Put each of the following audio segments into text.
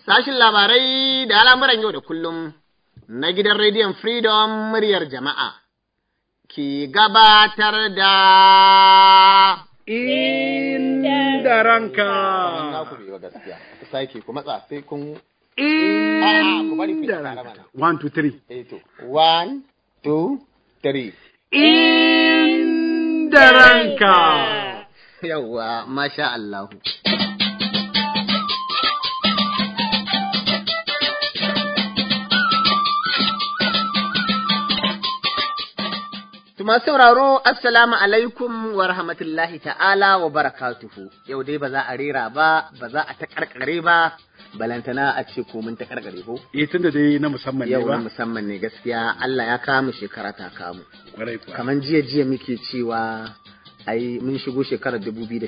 Sashin labarai da al'amuran yau da kullum na gidan rediyon Freedom muryar jama'a ke gabatar da inda ranka. Na ku bai wa gaskiya, ku sake ku matsa sai kun Inda ranka. One, two, three. eh to. One, two, three. Inda ranka. Yawwa, masha Allahu. Tuma sauraro, Assalamu alaikum wa rahmatullahi ta'ala wa barakatuhu. Yau dai ba za a rera ba, ba za a ta karkare ba, balantana a ce ko mun ta karkare ko? Eh tunda dai na musamman ne Yau na ba. musamman ne gaskiya Allah ya kamu shekara ta kamu. Kwarai kuwa. Kaman jiya jiya muke cewa ai mun shigo shekarar 2019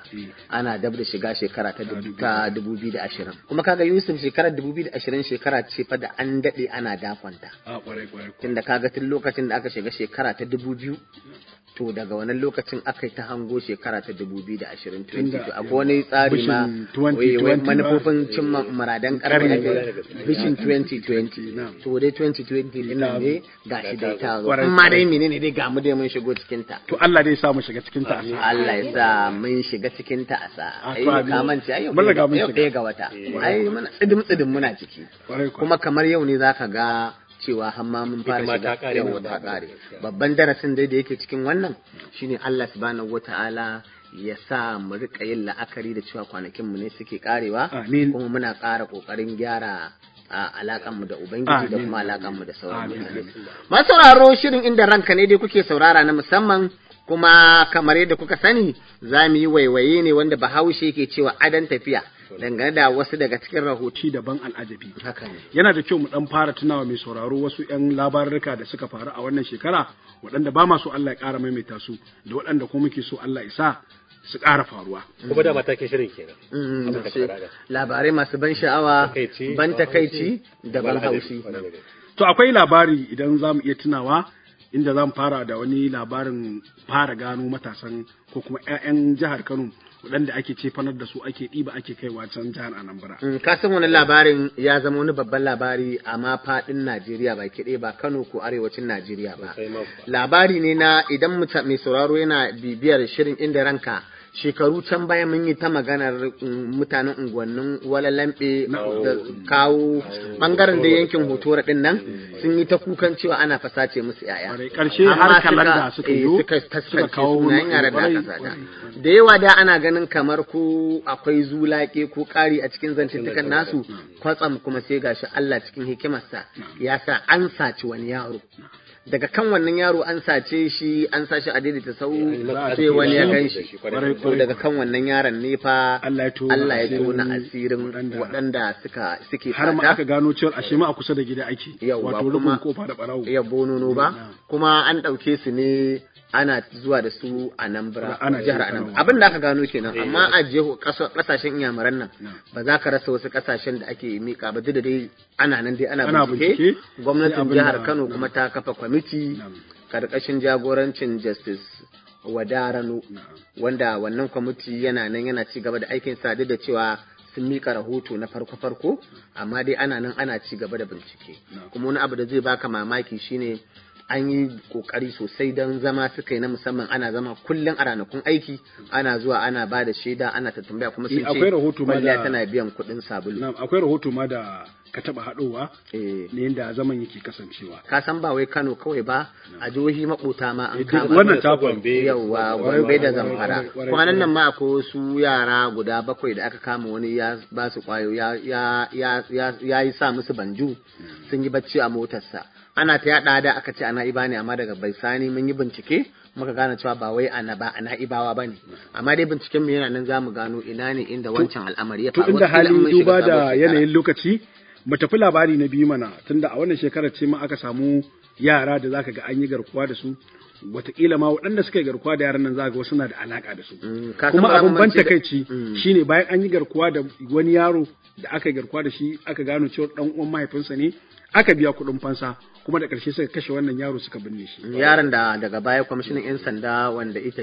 ana dab da shiga shekara ta dubu- ta 2020 kuma kaga Yusuf shekarar 2020 shekara ce fa da an dade ana dakonta A kwarai kwarai kuwa. tunda kaga tun lokacin da aka shiga shekara ta 2000 to daga wannan lokacin aka yi ta hango shekara ta 2020 Tunda, 2022 akwai wani tsari ma Vision 2020 wai- wai ba. manufofin cimma muradan karni Karni. ake vision 2020 Na'am. to dai 2020 din nan ne gashi dai ta zo Kwarai, amma dai kwarai. menene dai ga mu dai mun shigo cikin ta To Allah dai sa mu shiga cikin ta. Allah ya sa mun shiga cikin ta a sa. Ah, Ai to amin. ka mance ai yau Mun riga ɗaya- mun yau shiga. ɗaya ga wata. Ai muna tsidim tsidim muna ciki. Kwarai kuwa. Kuma kamar yau ne zaka ga cewa har ma mun fara shiga yau ta kare. Babban darasin dai da yake cikin wannan shine Allah subhanahu wataala ya sa mu rika yin la'akari da cewa kwanakin mu ne suke karewa Amin. kuma muna ƙara ƙoƙarin gyara a alakan mu da ubangiji da Amin. kuma alakan mu da sauran Amin, mutane amin. Masu sauraro shirin inda ranka ne dai kuke saurara na musamman kuma kamar yadda kuka sani za mu yi waiwaye ne wanda bahaushe ke cewa adon tafiya dangane da wasu daga cikin rahoto. Ci daban al'ajabi. Haka ne. Yana da kyau mu dan fara tunawa mai sauraro wasu 'yan labarurruka da suka faru a wannan shekara waɗanda ba ma so Allah ya ƙara maimaita su da waɗanda kuma muke so Allah ya sa su ƙara faruwa. kuma da matakin shirin kenan Mm, Abin da ce, ka faɗa. labarai masu ban sha'awa, Takaici, ban ban takaici da ban haushi. haushi. To akwai labari idan za mu iya tunawa inda za mu fara da wani labarin fara gano matasan ko kuma 'ya'yan jihar Kano waɗanda ake cefanar da su ake ɗiba ake kaiwa can jihar Anambra. Mm, Ka san wani labarin ya zama wani babban labari a ma faɗin Najeriya ba kiɗe ba Kano ko arewacin Najeriya ba. Sosai ma kuwa. labari ne na idan muta- mai sauraro yana bibiyar shirin inda ranka shekaru can baya mun yi ta maganar mm, mutanen unguwannin walalambe da kawo bangaren da yankin hotora din nan sun yi ta kukan cewa ana fasace musu yaya Kwarai, ƙarshe Amma har kalanda suka eh, yo, suka suka taskance kawo sunayen yaran da kwarai, aka sata kwarai. da yawa da ana ganin kamar ko akwai zulake ko ƙari a cikin zantuttukan nasu kwatsam kuma sai gashi Allah cikin hikimarsa ya sa an saci wani yaro daga kan wannan yaro an sace shi an sa shi a daidaita sau sai wani ya gan shi Kwarai, to daga kan wannan yaron ne fa Allah ya tona Allah ya asirin tona asirin waɗanda- waɗanda suka suke Har ma sata. aka gano cewar ashe ma a kusa da gida ake. Yawwa, Wato kuma- rufin kofa da ɓarawo. iya bonono ba kuma an ɗauke su ne ana zuwa da su a nan Ana jihar jefa Anambra nawa. abin da aka gano kenan amma a jeho kasashen iyamuran nan Na. ba za ka rasa wasu kasashen da ake mika ba duk da dai ana nan dai ana Ana bincike bincike, sai gwamnatin abin jihar da- Kano na. kuma ta kafa kwamiti Na. karkashin jagorancin Justice Wadarano wanda wannan kwamiti yana nan yana ci gaba da aikin sa duk da cewa sun mika rahoto na farko-farko amma dai ana nan ana ci gaba da bincike kuma wani abu da zai baka mamaki shine an yi kokari sosai don zama suka yi na musamman ana zama kullum a ranakun aiki ana zuwa ana ba da shaida ana ta tambaya kuma sun Eh, akwai rahoto ce ma kwalliya da- tana biyan kuɗin sabulu Na, akwai rahoto ma da ka taɓa haɗowa eh ne yadda zaman yake kasancewa. ka san ba wai Kano kawai ba a jihohi makota ma an Eh, duk kama wannan Su ta Gombe, yauwa su gombe da kwarai, zamfara kwarai, kwarai, kwanan nan ma akwai wasu yara guda bakwai da aka kama wani ya ba su kwayo ya ya ya ya ya yi sa musu banju sun yi bacci a motarsa ana ta yada da aka ce ana iba ne amma daga bai sani mun yi bincike muka gane cewa ba wai ana ba ana ibawa bane amma dai binciken mu yana nan zamu gano ina ne inda wancan al'amari ya To faru inda Wataƙila in halin mun shiga duba sabuwar da shekara. yanayin lokaci mu tafi labari na biyu mana tunda a wannan shekarar ce ma aka samu yara da zaka ga an yi garkuwa da su wataƙila ma waɗanda suka yi garkuwa da yaran nan zaka ga wasu na da alaka da su Mm, ka san kuma ba abin ban bambanci da- takaici Mm. shine bayan an yi garkuwa da wani yaro da aka yi garkuwa da shi aka gano cewa dan uwan mahaifinsa ne aka biya kuɗin fansa kuma da ƙarshe suka kashe wannan yaro suka binne shi yaron da daga baya kwamishinan 'yan sanda wanda ya tafi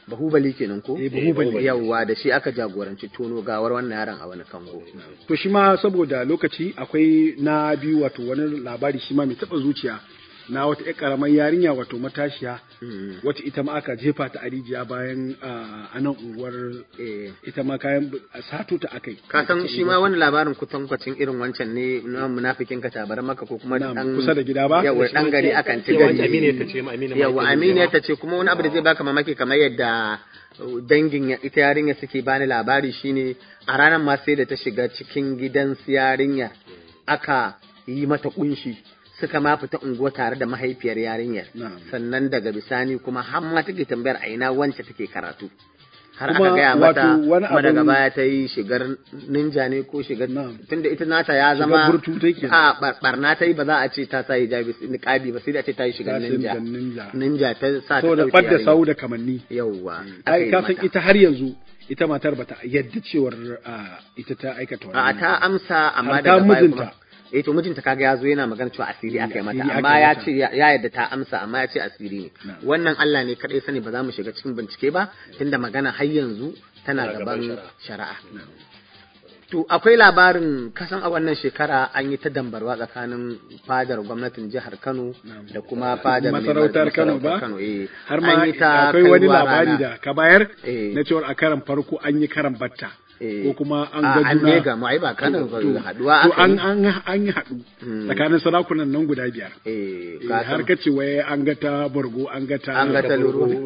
bahubali kenan ko Eh, Bahubali. yawwa da shi aka jagoranci tono gawar wannan yaron a wani kango to shi ma saboda lokaci akwai na biyu wato wani labari shi ma mai taɓa zuciya na wata ƴar ƙaramar yarinya wato matashiya wacce ita ma aka jefa ta a rijiya bayan ah, a nan unguwar eh ita ma kayan bu- a sato ta akai ka san shi ma wani labarin kutankwacin irin wancan ne na munafikin ka tabar maka ko kuma Na'am, dan kusa da gida ba? yawa dan gari akan ci Yawa, gari Aminu ta ce ma, Aminu ma yawa yake aminiya nufi ta ce kuma wani abu da zai baka mamaki kamar yadda uh, dangin ya- ita yarinya suke bani labari shine a ranar ma sai da ta shiga cikin gidan su yarinya aka yi mata kunshi suka ma fita unguwa tare da mahaifiyar yarinyar Na'am. sannan daga bisani kuma har ma take tambayar a ina wance take karatu har Kuma aka gaya wato mata wani kuma daga abun- baya ta yi shigar ninja ne ko shigar Na'am. tunda ita nata ya zama burtu take. a bar- barna ta yi ba za a ce ta sa hijabi niqabi ba sai da a ce ta yi shigar Ta sai ninja da ninja. ninja ta sa ta saboda ɗauki ɓadda yarinya. sau da kamanni yauwa ai ka san ita har yanzu ita matar bata yadda cewar ah, ita ta aikata a wannan ta amsa amma Har daga ta baya mijinta. kuma eh to mijinta kaga ya zo yana magana cewa asiri aka yi mata Asiri aka amma yi ya mata. ce ya ya yadda ta amsa amma ya ce asiri ne Na'am. wannan Allah ne kadai sani ba za mu shiga cikin bincike ba tunda magana har yanzu tana Tana gaban gaban shari'a. shari'a To akwai labarin kasan a wannan shekara an yi ta dambarwa tsakanin fadar gwamnatin jihar Kano da kuma fadar mai masarautar Kano masarautar ba Kano eh har ma An yi ta akwai wani kaiwa labari rana. da ka bayar Eh. na cewar a karan farko an yi karan batta Eh. ko kuma an A, ga an juna ne gamu, ai ba Kano ba, To, haduwa to aka an yi. an an yi haɗu Hmm. tsakanin sarakunan nan guda biyar eh Eh, ka har san- ka ce wai an ga ta borgo an ga ta an ga ta luru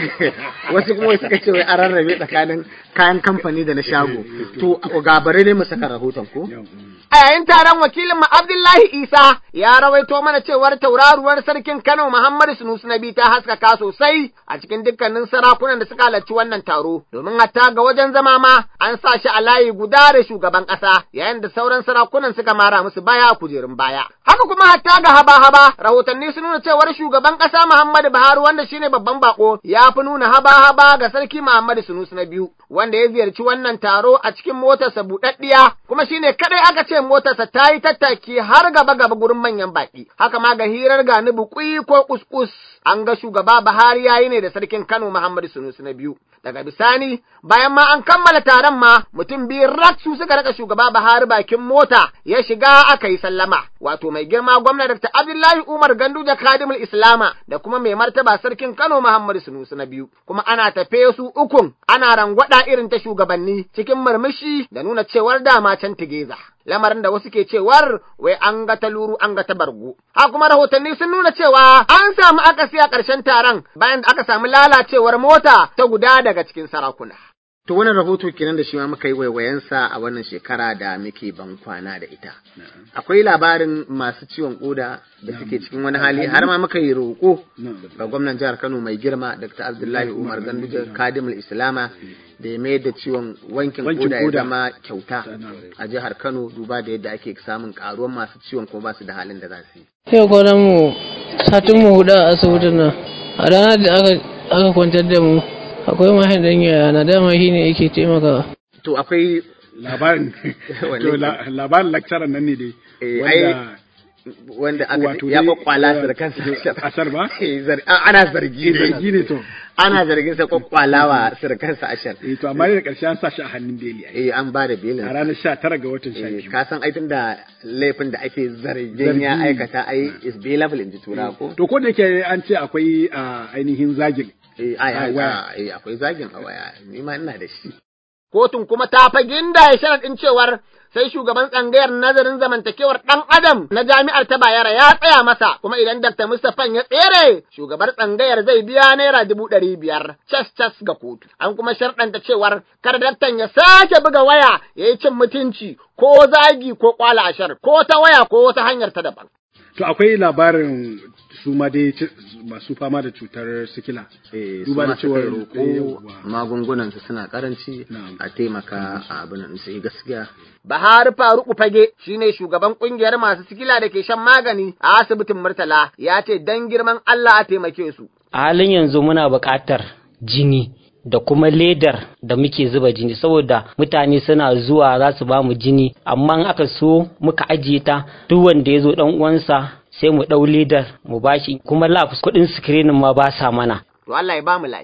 wasu kuma suka ce wai an rarrabe tsakanin kayan kamfani da na shago to gabare ne mu saka rahoton ko Yau, mm. a yayin taron wakilin mu Abdullahi Isa ya rawaito mana cewar tauraruwar sarkin Kano Muhammadu Sunusi Nabi ta haskaka sosai a cikin dukkanin sarakunan da suka halarci wannan taro domin hatta ga wajen zama ma an sa shi a layi guda da shugaban ƙasa yayin da sauran sarakunan suka mara musu baya a kujerun baya haka kuma hatta ga haba-haba rahotanni sun nuna cewar shugaban ƙasa Muhammadu Buhari wanda shine babban bako ya fi nuna haba-haba ga sarki Muhammadu Sunusi na biyu wanda ya ziyarci wannan taro a cikin motarsa buɗaɗɗiya kuma shine kadai aka ce motarsa ta yi tattaki har gaba gaba gurin manyan baƙi haka ma ga hirar gani bukui ko kuskus an ga shugaba Buhari yayi ne da sarkin Kano Muhammadu Sunusi na biyu daga bisani bayan ma an kammala taron ma mutum biyu rak su suka raka shugaba Buhari bakin mota ya shiga aka yi sallama wato mai girma gwamna Dr. Abdullahi Umar Ganduje Kadimul Islama da kuma mai martaba sarkin Kano Muhammadu Sunusi na biyu kuma ana tafe su ukun ana rangwada irin ta shugabanni cikin murmushi da nuna cewar dama can tigeza lamarin da wasu ke cewar wai an ga ta luru an ga ta bargo ha kuma rahotanni sun nuna cewa an samu akasi a ƙarshen taron bayan da aka samu lalacewar mota ta guda daga cikin sarakuna To wannan rahoto kenan da shi ma muka yi waiwayensa a wannan shekara da muke ban kwana da ita. Akwai labarin masu ciwon koda da suke cikin wani hali har ma muka yi roƙo ga gwamnan jihar Kano mai girma Dr. Abdullahi Umar Ganduje Kadimul Islama da ya mayar da ciwon wankin Wankin koda ya koda. zama kyauta a jihar Kano duba da yadda ake samun karuwan masu ciwon kuma ba su da halin da za su yi. Yau kwanan mu satin mu hudu a asibitin nan. A ranar da aka aka kwantar da mu akwai mahaifin yaya na dama shi ne yake taimakawa. To akwai labarin Wanne to ke? la- labarin lecturer nan ne dai Eh, wanda wanda aka Wato ya dai, kwakwala su da eh, kansa ashar ba? Eh, zar- a- ana zargi ne. zargi ne to ana zargin sa kwakwalawa surukansa ashar eh to amma da karshe an sa shi a hannun beli ai eh an ba da belin a ranar 19 ga watan Eh, 12 ka san aitin da laifin da ake zargin Zargi. ya aikata ai is bailable in ji tura ko to ko da yake an ce akwai a ainihin zagin eh ai a ai, waya. a- eh, akwai zagin a waya ni ma ina da shi Kotun kuma ta fagin da ya sharaɗin cewar sai shugaban tsangayar nazarin zamantakewar ɗan adam na jami'ar ta Bayero ya tsaya masa kuma idan Dr. Mustapha ya tsere shugabar tsangayar zai biya naira dubu ɗari biyar cas cas ga kotu. An kuma sharɗanta cewar kar daktan ya sake buga waya ya yi cin mutunci ko zagi ko kwala ashar ko ta waya ko wata hanyar ta daban. to akwai labarin su ma dai ci- masu fama da cutar sikila eh Duba da su ma suka cewar- roƙo yawwa. magungunan su suna karanci Na'am. a taimaka a abin nan sai gaskiya Bahari Faruku Fage shine shugaban kungiyar masu sikila da ke shan magani a asibitin Murtala ya ce dan girman Allah a taimake su. a halin yanzu muna buƙatar jini da kuma ledar da muke zuba jini saboda mutane suna zuwa za su ba mu jini amma in aka so muka ajiye ta duk wanda ya zo dan uwansa sai mu ɗau ledar mu bashi kuma lab kuɗin screening ma ba sa mana To Allah ya ba mu lafiya.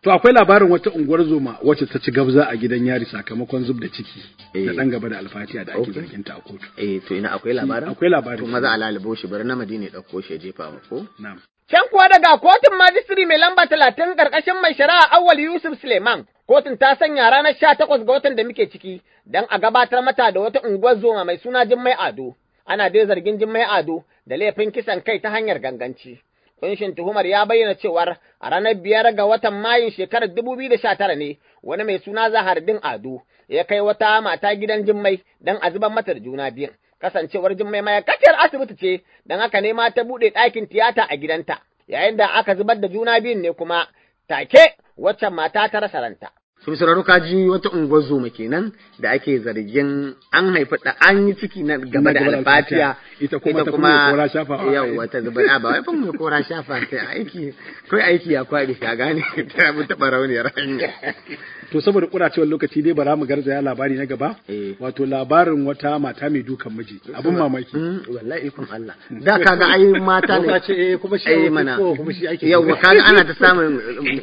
To akwai labarin wata unguwar zoma wacce ta ci gabza a gidan yari sakamakon zub da ciki Eh. da ɗan gaba da alfatiya da ake Okay. zargin ta a kotu. eh to ina akwai labarin Akwai labarin. to maza a lalubo shi bari na madina ya dauko shi ya jefa mu ko Na'am. Can kuwa daga kotun majistiri mai lamba talatin ƙarƙashin mai shari'a Awal Yusuf Suleiman, kotun ta sanya ranar sha takwas ga watan da muke ciki don a gabatar mata da wata unguwar zoma mai suna Jummai Ado. Ana dai zargin Jummai Ado da laifin kisan kai ta hanyar ganganci. Kunshin tuhumar ya bayyana cewar a ranar biyar ga watan Mayun shekarar dubu biyu da sha tara ne wani mai suna Zahardin Ado ya kai wata mata gidan Jummai don a zubar mata da juna biyun. kasancewar Jummai ma'aikaciyar asibiti ce, don haka ne ma ta buɗe ɗakin tiyata a gidanta, yayin da aka zubar da juna biyun ne kuma take waccan mata ta rasa ranta. sun sauraro ka ji wata unguwar zoma kenan da ake zargin an haifi da an yi ciki na game da gaba da alfatiya alfatiya. Ita kuma ta kuma kora shafawa. yawa ta zuba a ba wai fan mai kora shafa sai aiki kai aiki ya kwaɗi ka gane ta mu taɓa rauniyar hanya To saboda kuracewar lokaci dai bara mu garzaya labari na gaba. Eh. Wato labarin wata mata mai dukan miji. Abin mamaki. Mm, wallahi ikon Allah da kaga ai mata ne ce eh kuma shi ai ake mana ko kuma shi ake yawa kaga ana ta samun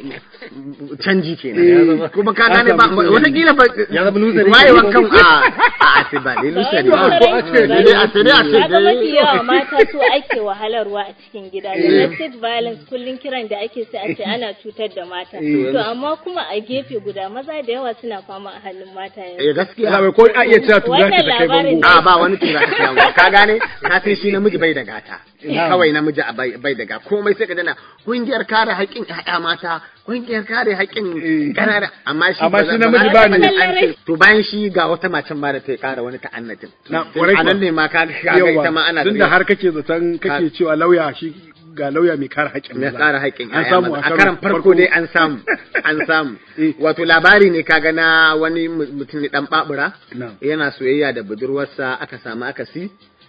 um, canji kenan kuma ka An gane ba samu canji. wataƙila ba Ya zama loser ne. wayewa kan a a asiba dai lusa ne Da ko wani a ce dai a sai dai a ce Kaga mafi dai yawa mata su ake wahalarwa a cikin gida. Domestic violence kullum kiran da ake sai a ce ana cutar da mata. To amma kuma a gefe guda maza da yawa suna fama a hannun mata yanzu. eh gaskiya Labai ko a iya cewa tura Wannan ta kai labarin bango. a ba wani tura ta yawa ka gane ka san shi namiji bai da gata kawai namiji a bai bai da gata komai sai ka dana kungiyar kare haƙƙin ƴaƴa mata kungiyar kare haƙƙin ƙanana amma shi Amma ba shi za- namiji ba ba za- ne. an ce- to bayan shi ga wata macen ma da ta ƙara wani ta'annatin Na, kwarai a nan kuwa. ne ma ka ga ita ma ana tunda har kake zaton kake cewa lauya shi ga lauya mai kare haƙƙin mai maza. ƙara haƙƙin an ƴaƴa samu maza. a karan farko dai an samu an samu Eh. wato labari ne kaga na wani mu- mutum ne dan babura Na'am. yana soyayya da budurwarsa aka samu akasi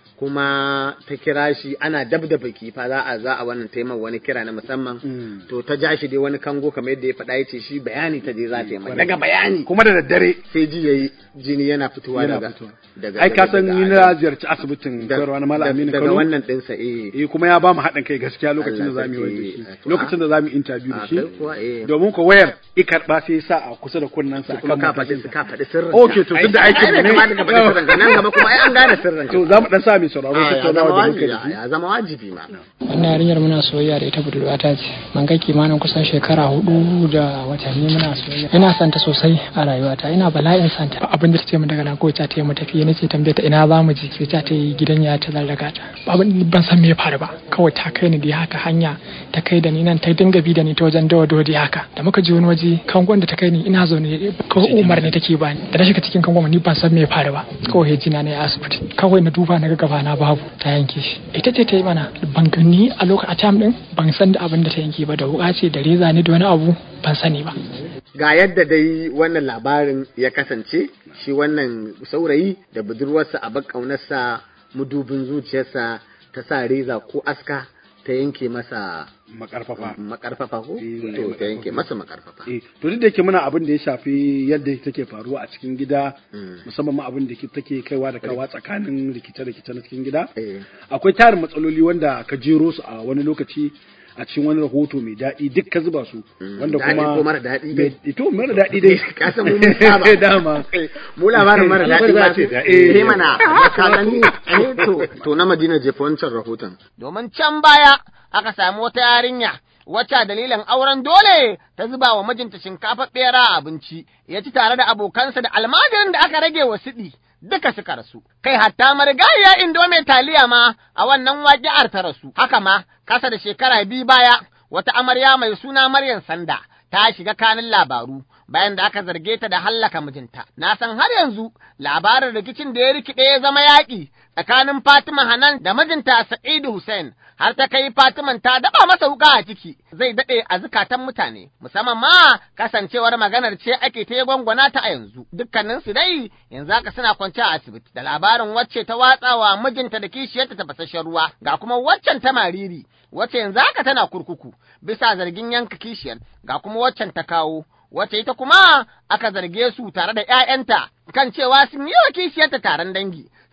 kuma ta kira shi ana dab da baki fa za a za a wannan taimar wani kira na musamman Mm. to ta ja shi dai wani kango kamar yadda ya faɗa yace shi bayani ta je za ta yi mai daga bayani kuma da daddare sai ji yayi jini yana fitowa yana daga fitowa daga ai ka san daga- ni na ziyarci asibitin da- koyarwa na Malam da- Aminu daga Kano wannan ɗinsa eh eh kuma ya ba mu haɗin kai gaskiya lokacin da Allah zamu yi wani da sarki. shi lokacin da zamu yi interview da a shi kai kuwa eh domin ko wayar i karɓa sai ya sa a kusa da kunnensa kuma ka akan faɗi matashin ka faɗi sirrin Okay, to tunda aikin mu ne. kamata ka faɗi sirrin ka nan gaba kuma ai an gane sirrin ka to za mu dan sa mai sauraro Ah, ya zama tattaunawa da muka wajibi da shi ya zama wajibi ma wannan yarinyar muna soyayya da ita budurwata ce man kai kimanin kusan shekara hudu da watanni muna soyayya ina son ta sosai a rayuwata ina bala'in son ta abin da ta ce min daga nan ko ta ce mu tafi nace tambaye ta ina za mu je sai ta ta yi gidan ya ta zallaka ta abin ban san me ya faru ba kawai ta kai ni da haka hanya ta kai da ni nan ta dinga bi da ni ta wajen dawa dodi haka da muka je wani waje kangon da ta kai ni ina zaune kawai umar ne take bani da na shiga cikin kangon ni ban san me ya faru ba kawai jina ne a asibiti kawai na duba na ga gaba na babu ta yanke shi ita ce ta yi mana ban gani a lokacin a tam din ban san da abin da ta yanke ba da wuka ce da reza ne da wani abu ban sani ba ga yadda dai wannan labarin ya kasance shi wannan saurayi da budurwarsa a ƙaunarsa mudubin zuciyarsa ta sa reza ko aska ta yanke masa makarfafa makarfafa ko Eh, to ta yanke masa makarfafa Eh, to duk da yake muna abin da ya shafi yadda take faruwa a cikin gida Mm. musamman ma abin da ke- take kaiwa da kawa tsakanin rikice-rikice na cikin gida Eh. akwai tarin matsaloli wanda ka jero su a wani lokaci a cikin wani rahoto mai daɗi duk ka zuba su wanda Daɗi kuma ko mara daɗi dai? mai- to mara daɗi dai ka san mu mun saba dama mu labarin mara daɗi za ba a ce daɗi. eh mana ka gani eh to to na Madina jefa wancan rahoton domin can baya aka samu wata yarinya wacce a dalilin auren dole ta zuba wa mijinta shinkafa bera a abinci ya ci tare da abokansa da almajirin da aka rage wa siɗi duka suka rasu kai hatta marigayya indo mai taliya ma a wannan waƙi'ar ta rasu haka ma kasa da shekara biyu baya wata amarya mai suna Maryam Sanda ta shiga kanin labaru bayan da aka zarge ta da hallaka mijinta. Na san har yanzu labarin rikicin da ya rikide ya zama yaƙi tsakanin Fatima Hanan da mijinta Sa'idu Hussein har ta kai Fatiman ta daba masa wuka a ciki zai daɗe a zukatan mutane musamman ma kasancewar maganar ce ake ta gwangwana ta a yanzu dukkanin su dai yanzu haka suna kwance a asibiti da labarin wacce ta watsawa mijinta da kishiyarta tafasasshen ruwa ga kuma waccan ta mariri wacce yanzu haka tana kurkuku bisa zargin yanka kishiyar ga kuma waccan ta kawo wacce ita kuma aka zarge su tare da ‘ya'yanta kan cewa sun yi wa kishiyarta taron dangi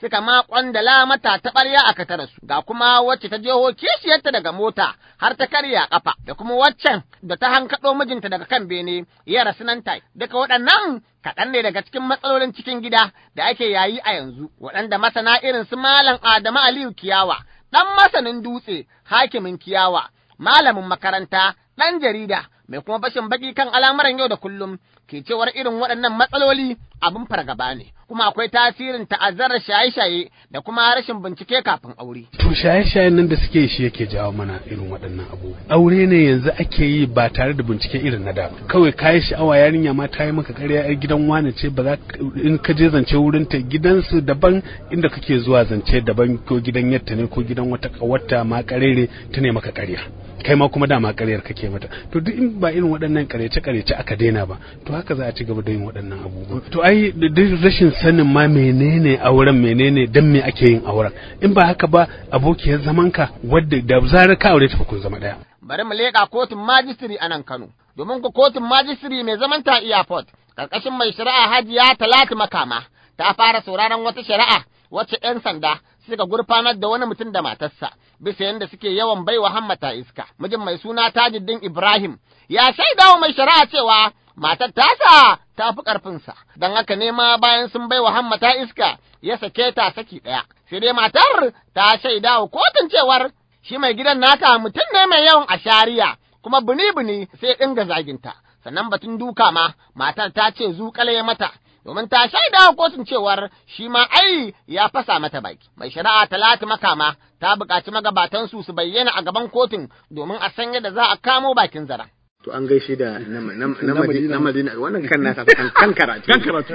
suka ma kwandala mata ta ɓarya a katara su ga kuma wacce ta jeho kishiyarta daga mota har ta karya kafa da kuma waccan da ta hankaɗo mijinta daga kan bene ya rasu nan tai duka waɗannan kaɗan ne daga cikin matsalolin cikin gida da ake yayi a yanzu waɗanda masana irin su malam Adamu Aliyu Kiyawa ɗan masanin dutse hakimin Kiyawa malamin makaranta ɗan jarida mai kuma bashin baki kan al'amuran yau da kullum ke cewar irin waɗannan matsaloli abin fargaba ne kuma akwai tasirin ta'azzarar shaye-shaye da kuma rashin bincike kafin aure. To shaye-shayen nan da suke shi yake jawo mana irin waɗannan abubuwa. Aure ne yanzu ake yi ba tare da bincike irin na da ba. Kawai kayi sha'awa yarinya ma ta yi maka ƙarya yar gidan wani ce ba za in ka je zance wurin ta gidansu daban inda kake zuwa zance daban ko gidan yatta ne ko gidan wata ƙawarta ma ƙarere ta ne maka ƙarya. kai ma kuma dama ƙaryar kake mata to duk in ba irin waɗannan ƙaryace ƙaryace aka daina ba to haka za a ci gaba da yin waɗannan abubuwa to ai duk rashin sanin ma menene auren menene dan me ake yin auren in ba haka ba abokiyar zamanka wadda da zarar ka aure ta fa kun zama ɗaya Bari mu leƙa kotun majistiri a nan Kano domin ku kotun majistiri mai zaman ta airport ƙarƙashin mai shari'a Hajiya Talatu Makama ta fara sauraron wata shari'a wacce 'yan sanda suka gurfanar da wani mutum da matarsa bisa yadda suke yawan baiwa hammata iska. Mijin mai suna Tajuddin Ibrahim ya shaida wa mai shari'a cewa matar tasa ta fi ƙarfinsa, don haka ne ma bayan sun baiwa hammata iska ya sake ta saki ɗaya. Sai dai matar ta shaida wa kotun cewar shi mai gidan naka mutum ne mai yawan ashariya kuma bini-bini sai ɗinga zaginta. Sannan batun duka ma matar ta ce zuƙale mata domin ta shaida wa kotun cewar shi ma ai ya fasa mata baki. Mai shari'a Talatu Makama ta buƙaci magabatansu su bayyana a gaban kotun domin a san yadda za a kamo bakin zara. To an gaishe da na Madina wannan kan nasa kan kan karatu. Kan karatu.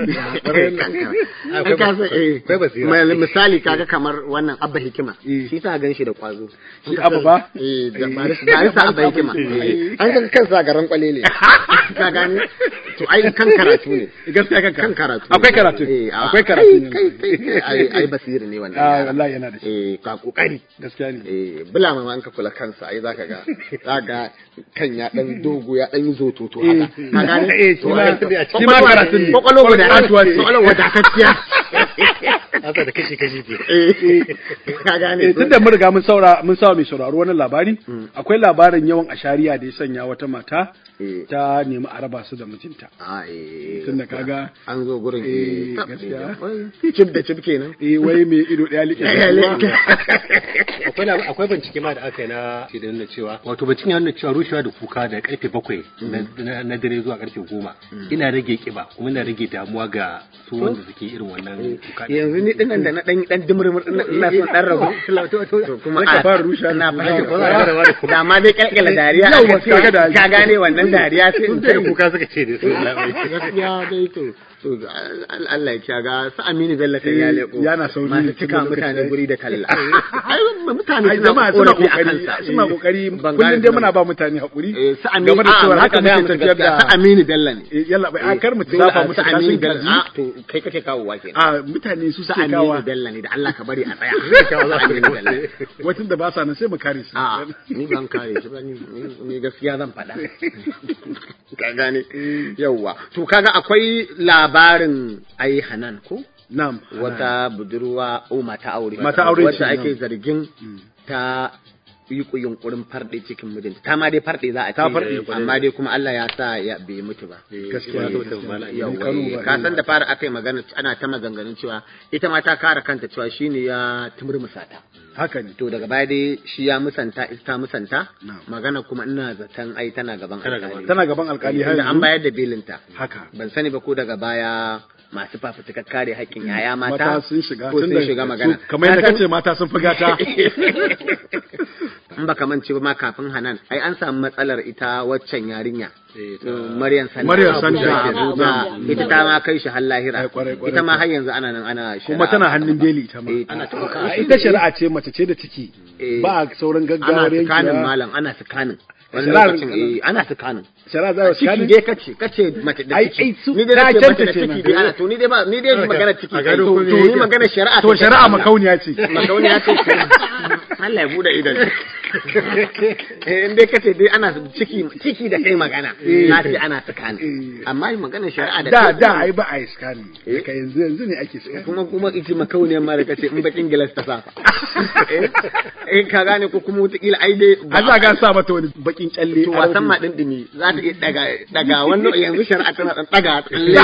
Kan karatu. Eh misali kaga kamar wannan Abba Hikima. Shi sa gan shi da kwazo. Shi Abba ba? Eh da barista Abba Hikima. An ga kansa garan kwalele. Ka gani? To ai kan karatu ne. Gaskiya kan Kan karatu. Akwai karatu. Eh Akwai karatu ne. Kai kai ai ai basiri ne wannan. Ah wallahi yana da shi. Eh ka kokari. Gaskiya ne. Eh bula ma an ka kula kansa ai zaka ga zaka kan ya dan dogo ya dan yi zototo haka ka gane Eh, shi ma- shi ma karatun ne. kwakwalwa guda Kwakwalwa ce. kwakwalwa wadatacciya Hasa da kashi kashi ke. eh ka gane Eh, tun da mun riga mun saura mun sawa mai sauraro wannan labari akwai labarin yawan ashariya da ya sanya wata mata Eh. ta nemi a raba su da mijinta a eh tun da kaga an zo gurin Eh, eh gaskiya. cip da cip kenan eh wai mai ido daya like Ya like. Akwai lab- akwai bincike ma da aka yi na ke da nuna cewa wato bincike ya nuna cewa rushewa da kuka da karfe bakwai na- na na dare zuwa karfe goma ina rage kiba kuma ina rage damuwa ga su wanda suke irin wannan kuka. ɗin. yanzu ni dinnan da na dan dan dimurmur din nan ina son dan rabu to kuma Zaka a fara rushe na ni. fara Zaka da ma dai kalkala dariya Yau, aka ce, kaga da- ka gane wannan dariya sai in Sun da kai kuka suka ce da su labai. gaskiya dai to to al- Allah ya kiyaga su Aminu Bello kan ya leko yana sauri masu tun cika da lokaci mutane yayi. guri da talla ai mutane ai suna jama'a suna korafi a kokari kansa suna kokari Ban kullum gane dai ba. muna ba mutane hakuri Eh, su Aminu game da a, cewa haka haka gaya muke musu tafiyar gaskiya, da su Aminu Bello ne Eh, yalla bai a kar mu Dole zafa a musu su Aminu kashin Bello kaji a to kai kake kawowa kenan a mutane su su suke Aminu kawa Bello ne da Allah ka bari a tsaya su Aminu Bello wacin da ba sa nan sai mu kare su a ni ban kare shi ba ni ni- ni gaskiya zan faɗa ka gane yawwa to kaga akwai labarin ai Hanan ko na'am wata budurwa o mata aure Mata aure ce, wacce ake na'am. zargin ta yi ku yunkurin farɗe cikin mijinta ta ma dai farɗe za a ce Ta farɗe. amma dai kuma Allah ya sa ya bai mutu ba gaskiya gaskiya. Yawwa, Kano eh, ba, ka eh. san da fara aka yi magana ana ta maganganun cewa ita ma ta kare kanta cewa shine ya tumurmusa ta haka ne to daga baya dai shi ya musanta ita ta musanta Na'am. magana kuma ina zaton ai tana gaban Tana alƙali tana gaban alkali har Tunda an yanzu bayar da belinta haka ban sani ba ko daga baya masu fafutukar kare haƙƙin yaya mata mata sun shiga ko sun tunda shiga magana su- kamar yadda Ka san- kace mata sun fi gata in baka mance ba ma kafin Hanan ai an samu matsalar ita waccan yarinya Eh, ta- Uh, Maryam Sanda Maryam Sanda Abuja, ke Abuja. Abuja. ita ta ma kai shi har lahira Ai, kwarai, kwarai, ita ma kwarai. har yanzu ana nan ana kuma shari'a. tana hannun beli ita ma Eh, Ana ta kuka. A ita shari'a ce mace ce da ciki Eh. ba a sauran ana gaggawar sukanin yankewa malam ana sukanin wani Shari'ar- lokacin eh ana sukanin shari'a za a ciki sakanin dai kace kace mace da Ai, ciki ai, su- ni dai ta nace mace da kyautace ciki nan. dai ana to ni dai ba ni dai magana ciki a gado to ko to me ni yake? magana shari'a to ce ta shari'a Allah. makauniya ce makauniya ce Allah ya bude idan eh in dai kace dai ana ciki ciki da kai magana na ce ana tsakani amma maganar shari'a da da kai- da ai ba a yi scanning daga yanzu yanzu ne ake scanning kuma kuma ita makauniyar ma da kace in bakin gilas ta sa eh eh, ka gane ko kuma wataƙila ai dai a za ga sa mata wani bakin kyalle to a wasan rufe. ma din dimi za ta iya daga daga wannan yanzu shari'a tana dan daga tsalle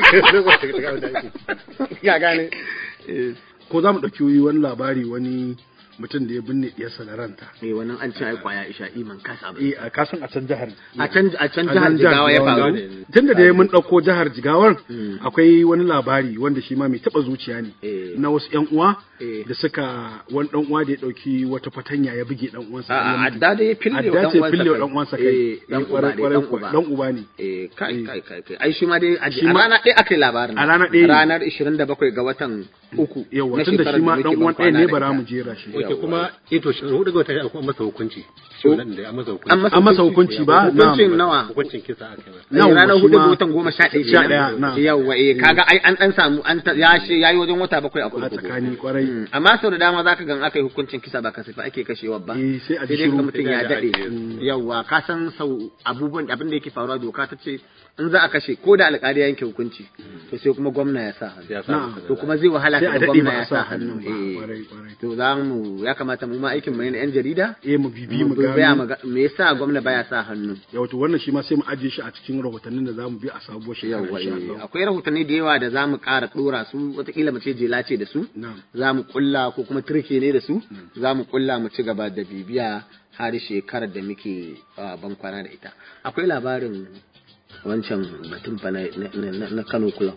ya gane eh ko za mu ɗauki wani labari wani mutum da ya binne ɗiyarsa da ranta eh, wannan an ce ai kwaya isha iman kasa ba eh a kasan a can jihar a can a can a jihar nan Jigawa ya Jigawa faru ne. tunda da ya mun ɗauko jihar jigawar akwai wani labari wanda shi ma mai taɓa zuciya ne Eh. na wasu ƴan uwa Eh. da suka wani ɗan uwa da ya ɗauki wata fatanya ya buge ɗan uwansa a ya mutu. adda da ya fille wa adda dan ce uwansa fille wa kai. ɗan uwansa kai Eh, dan Eh, uba kwarai- ne, kwarai dan kuwa. uba. ɗan uba ne eh kai Eh. kai kai kai ai shi ma dai a Shi a ma- rana ɗaya aka yi labarin A rana ɗaya ne. ranar 27 ga watan uku yawa na tunda shekarar shi ma da ɗan muke uwan ban ɗaya ne kwana da bara ita. mu jera shi Oke kuma ito shi hudu ga wata an kuma masa hukunci. Shi wannan da an masa hukunci. an masa An masa hukunci ba? hukuncin Na'am. nawa Hukuncin kisa aka yi. Eh, Yawwa, ranar shi hudu ma- ga watan goma sha ɗaya Sha kenan. ɗaya, na'am. yawwa eh kaga ai an dan samu an ta- ya shi yayi wajen wata bakwai a a kurkuku tsakani kwarai Mm, amma sau da dama zaka gan aka yi hukuncin kisa ba kasafi ake kashewa ba Eh, sai a ji dai ga shiru. mutum ya daɗe yawwa ka san sau abubuwan abin da yake faruwa doka ta ce in za a kashe ko da alƙali ya yanke hukunci to sai kuma gwamna ya sa hannu Ya sa Na'am. masa to kuma zai wahala sai a ka daɗe gwamna ba ya a sa sa hannu hannu ba eh. kwarai kwarai to za mu ya kamata mu ma aikin mu ne na yan jarida eh mu bibi mu baya gano mu ga- me yasa gwamna baya sa hannu ya wato wannan shi ma sai mu ajiye shi a cikin rahotannin da zamu bi a sabuwar shekara yawa insha eh, Allah akwai rahotanni da yawa da za mu ƙara ɗora su watakila mu ce jela ce da su na'am za mu kulla ko kuma turke ne da su za mu kulla mu ci gaba da bibiya har shekarar da muke ah, ban kwana da ita akwai labarin wancan batun fa na, na- na- na Kano Club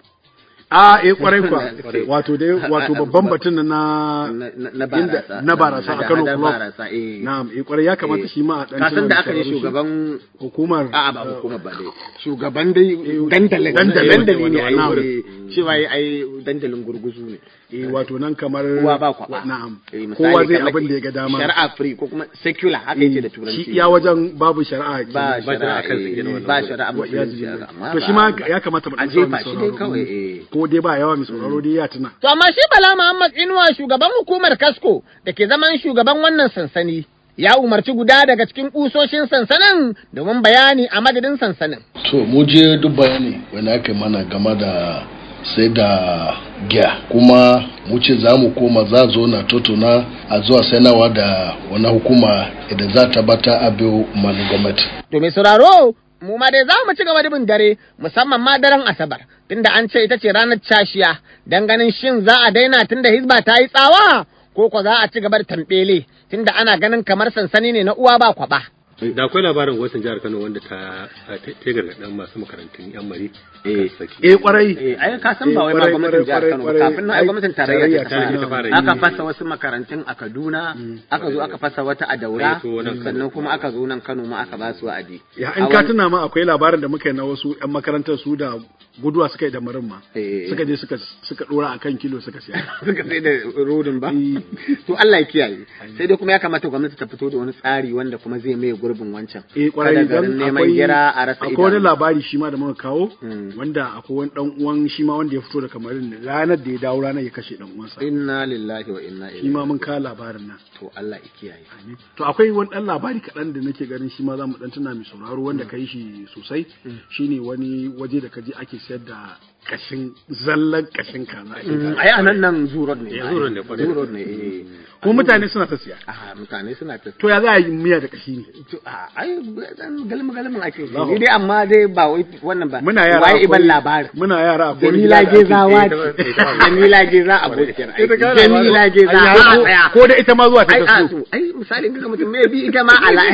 a eh kwarai kwa Kwarai. wato dai wato babban batun na na, na, na inda- barasa na barasa a Kano hada-hadar Club. barasa eh na'am eh kwarai ya kamata Eh. shi ma a dan ka san da aka yi sauraro shi. shugaban hukumar a'a ba hukumar ba dai shugaban dai dandalin dandalin. dandali ne ai Na'am. eh, cewa ai ai dandalin gurguzu ne eh wato nan kamar kowa ba kwaba na'am Eh, misali kowa zai kamar abin da ya ga dama shari'a free ko kuma secular haka yake da turanci shi iya wajen babu shari'a ba kenan. ba shari'a shari'a kan eh, sigina wannan ba gurin. shari'a Wa iyazu musulunci billah. amma to ba- shi ma ya kamata mu a dan saurari jefa shi dai sauraro. kawai eh ko dai ba yawa mai sauraro dai ya tuna To amma shi Bala Muhammad Inuwa shugaban hukumar Kasko da ke zaman shugaban wannan sansani ya umarci guda daga cikin kusoshin sansanin domin bayani a madadin sansanin. to mu je duk bayani wani aka yi mana game da sai da giya kuma mu ce za mu koma za zo na totuna a zuwa sanawa da wani hukuma idan za ta bata abu mani gwamnati To mai sauraro mu ma dai za mu ci gaba da bin dare musamman ma daren Asabar tunda an ce ita ce ranar cashiya dan ganin shin za a daina tunda Hizba ta yi tsawa ko ko za a ci gaba da tambele tunda ana ganin kamar sansani ne na uwa ba kwaba. Da akwai labarin gwamnatin jihar Kano wanda ta ta ta gargaɗin masu makarantun yan mari. Eh. saki. eh kwarai Eh, ai ka san ba wai Eh, ma kwarai, gwamnatin jihar kwarai, Kano ba kwarai, kafin nan ai ai, gwamnatin tarayya ta tarayya ta fara fara aka yi. fasa wasu makarantun a Kaduna aka zo aka fasa wata a Daura Ai, to nan Kano. sannan kuma aka zo nan Kano ma aka ba su wa'adi ya A in ka wani- tuna ma akwai labarin da muka yi na wasu yan makarantar su da guduwa suka yi da marin ma Eh. suka je suka suka dora akan kilo suka siya suka sai da rodin ba Eh. to Allah ya kiyaye sai dai kuma ya kamata gwamnati ta fito da wani tsari wanda kuma zai maye gurbin wancan eh kwarai Kada garin dan neman akwai gira a rasa akwai wani idanu. labari shi ma da muka kawo Mm. wanda akwai wani dan uwan shi ma wanda ya fito da kamarin ranar da ya dawo ranar ya kashe dan uwansa inna lillahi wa inna shi ilaihi ma mun kawo labarin nan to Allah ya kiyaye to akwai wani dan labari kaɗan da nake ganin shi ma za mu dan tuna mai sauraro wanda ka yi shi sosai shine wani waje da kaje ake sayar da kashin zallan kashin kaza ake Mm, kawo. ai anan nan zurod ne Eh, zurod ne, kwarai. zurod ne eh kuma mutane suna ta siya ah mutane suna ta to ya za a yi miya da kashi ne To, a ai dan galmi galmin ake Allahu ni dai amma dai ba wai wannan ba muna yara waye iban akwai- labarin muna yara akwai wani Jamila gida da ake- Gezawa ita ba- ce ita ba- Jamila Geza abokiyar aiki ita ka Jamila Geza Ai, ba a ko- tsaya ko da ita ma zuwa ta ai a kaso to ai misali ga mutum me bi ita ma ala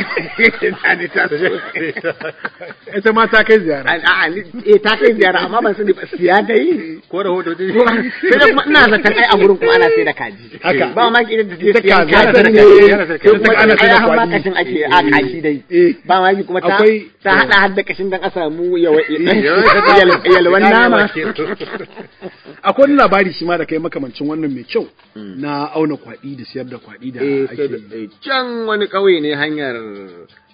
ta ji ta so. ita ma ta kai ziyara a a ni eh ta kai ziyara amma ban sani ba siya ta yi Ko rahoto dai. sai da kuma ina zaton ai a gurin kuma ana sai da kaji Haka. ba ma ki da ta Ita siyan kaza kaji ta ne kaji, yana sai sai kaji. kuma ana sai da ai har ma kwaɗi. kashin ake a kashi dai Eh. ba ma ki kuma ta Akwai- ta hada har da kashin dan a samu yawa yal- yalwan nama akwai wani labari shi ma da kai makamancin wannan mai kyau na auna kwaɗi da siyar da kwaɗi da Eh, sai da- ake eh, can wani ƙauye ne hanyar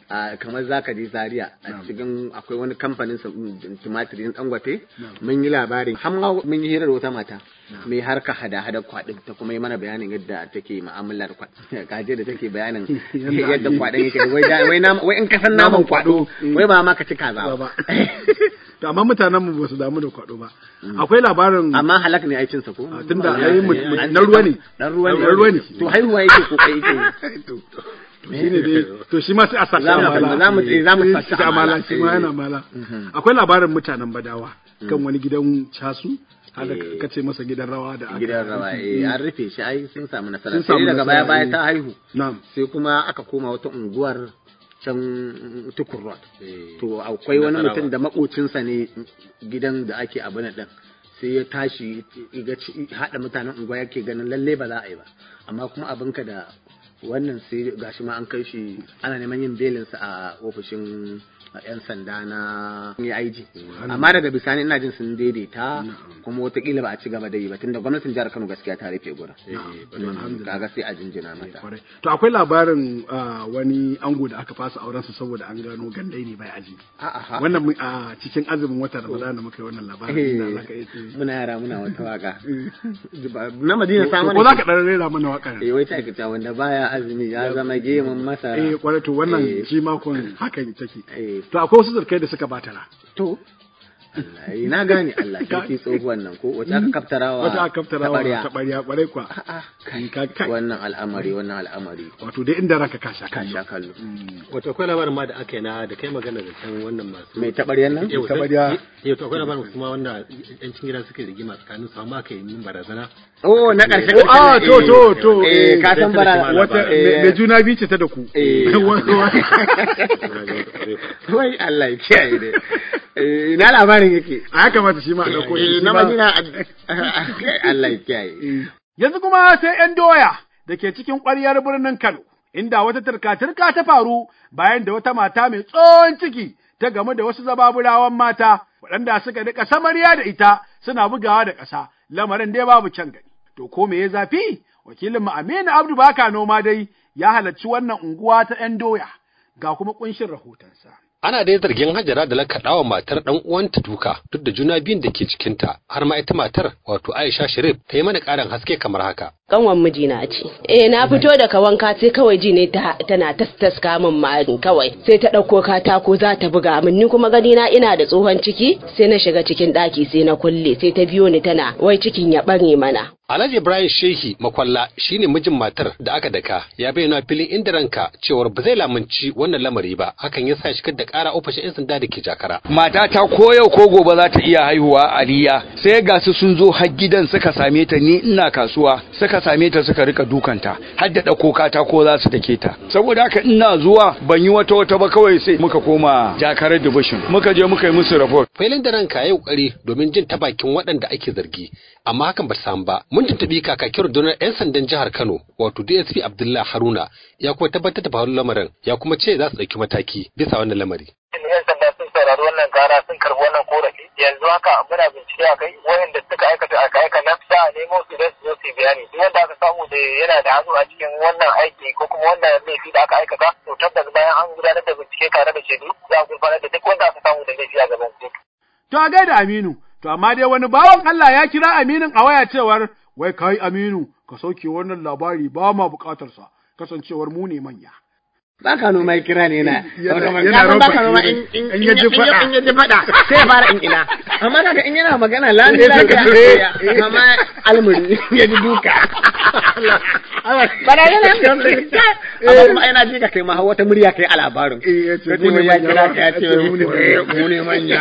a kamar zaka je Zaria a cikin akwai wani kamfanin sa- mm, tumatirin Dangote mun yi labarin har ma mun yi hirar wata mata mai harka hada-hada kwaɗin ta kuma yi mana bayanin yadda take mu'amalar kwaɗin kaje da take bayanin yadda kwaɗin yake wai da- wai nam- wai in ka san naman kwaɗo wai ba ma ka ci kaza ba to amma mutanen mu ba su damu da kwado ba akwai labarin amma halak ne aikin sa ko tunda ai mu- mu- na ruwa ne dan ruwa ne Dan ruwa ne to haihuwa yake ko kai yake to shine dai to shi ma sai a saka Za mu- amala za mu- eh, za mu Eh, saka shi amala amala. shi ma yana amala akwai labarin mutanen badawa kan wani gidan casu hada Eh. ka ce masa gidan rawa da aka- gidan rawa eh an rufe shi ai sun samu nasara Sun sai samu daga nasara, baya baya eh. ta haihu na'am sai kuma aka koma wata unguwar can tukur road to akwai wani Nasarawa. mutum da makocinsa ne gidan da ake abu na ɗin sai ya tashi ya ga ci- haɗa mutanen unguwa yake ganin lalle ba za a yi ba amma kuma abinka da wannan sai gashi ma an kai shi ana neman yin belinsa a ofishin yan sanda na AIG amma daga bisani ina jin sun daidaita kuma watakila ba a ci gaba da yi ba tunda gwamnatin jihar Kano gaskiya ta rufe gurin kaga sai a jinjina mata kwarai to akwai labarin ah, wani ango da aka fasa auren sa saboda an gano gandai ne bai aji a'a wannan mu- a cikin azumin watan Ramadan da muka yi wannan labarin da zaka iya ce muna yara muna wata waka na madina samun ko zaka dan rera mana wakar eh wai ta kita wanda baya azumi ya zama gemun masara eh kwarai to wannan Eh. shi makon hakan take eh to akwai wasu zurkai da suka batara to Allah eh, na gane Allah sarki tsohuwan nan ko wata aka kaftarawa wata aka kaftara wa taɓarya. taɓarya kwarai kwa A'a, kai kai kai wannan al'amari wannan al'amari wato dai inda ranka ka sha ka kallo sha kallo wato akwai labarin ma da aka yi na da kai magana da can wannan masu mai taɓaryan nan Yau, taɓarya. eh, to akwai labarin kuma wanda yan cikin gida suka yi rigima tsakanin su amma aka yi yin barazana oh na ƙarshe Oh, ah, to, to, to, eh eh, ka san bara wata eh, mai juna biyu ce ta da ku eh. Wa- wa- wai Allah ya kiyaye dai eh na labarin yake a ya kamata shi ma a ɗauko shi eh shi na ma- madina Allah ya kiyaye Yanzu kuma sai ‘yan doya da ke cikin ƙwaryar birnin Kano, inda wata turka-turka ta faru bayan da wata mata mai tsohon ciki ta gamu da wasu zababurawan mata waɗanda suka rika samariya da ita suna bugawa da ƙasa, lamarin dai babu can gani. To ko me ya zafi? Wakilin mu Aminu Abdu Baka noma dai ya halarci wannan unguwa ta ‘yan doya, ga kuma ƙunshin rahotonsa. Ana dai zargin Hajara da lakaɗawa matar ɗan uwanta duka duk da juna biyun da ke cikinta har ma ita matar wato Aisha Sharif ta yi mana ƙarin haske kamar haka. kanwan mijina ce. Eh na fito daga wanka sai kawai ji ne ta tana tas min ma kawai sai ta ɗauko katako za ta buga min ni kuma gani na ina da tsohon ciki sai na shiga cikin ɗaki sai na kulle sai ta biyo ni tana wai cikin ya ɓare mana. Alhaji Ibrahim Shehi Makwalla shine mijin matar da aka daka ya bayyana filin inda ranka cewar ba zai lamunci wannan lamari ba hakan ya sa shigar da ƙara ofishin 'yan sanda da ke jakara. matata ko yau ko gobe za ta iya haihuwa aliya sai ga su sun zo har gidan suka same ta ni ina kasuwa suka same ta suka rika dukanta har da ɗauko katako za su dake ta saboda haka ina zuwa ban yi wata wata ba kawai sai muka koma jakarar division muka je muka yi musu report Filin da ranka ya yi ƙoƙari domin jin ta bakin waɗanda ake zargi amma hakan ba ta samu ba. Mun tuntuɓi kakakin rundunar 'yan sandan jihar Kano wato DSP Abdullahi Haruna ya kuma tabbatar da faruwar lamarin ya kuma ce za su ɗauki mataki bisa wannan lamari. yan sanda sun saurari wannan kara sun karbi wannan korafi yanzu haka muna bincike a kai wayanda suka aikata aka aika nan za a nemo su don su zo su yi bayani duk wanda aka samu da yana da hannu a cikin wannan aiki ko kuma wannan laifi da aka aikata to tabbas bayan an gudanar da bincike tare da shaidu za a gurfanar da duk wanda aka samu da laifi a gaban kotu. To a gaida Aminu, to amma dai wani bawan Allah ya kira Aminin a waya cewar, wai kai Aminu, ka sauke wannan labari ba ma bukatarsa, kasancewar mu ne manya. Baka noma ya kira ne na. Yana- Wato, yana ka san rafa baka noma ido. in in In ya ji faɗa. in ya ji faɗa sai ya fara in ina. Amma kaga in yana magana lami Eh, sai ka lafiya ce, eh. kama almuri ya ji duka. Bana yana Amma kuma ai na ji ka kai ma wata murya kai a labarin. ya ce, Ka ce mu ne wai ya manya. kira ka ya ce Ya ce, mu ne eh, manya. mu ne manya.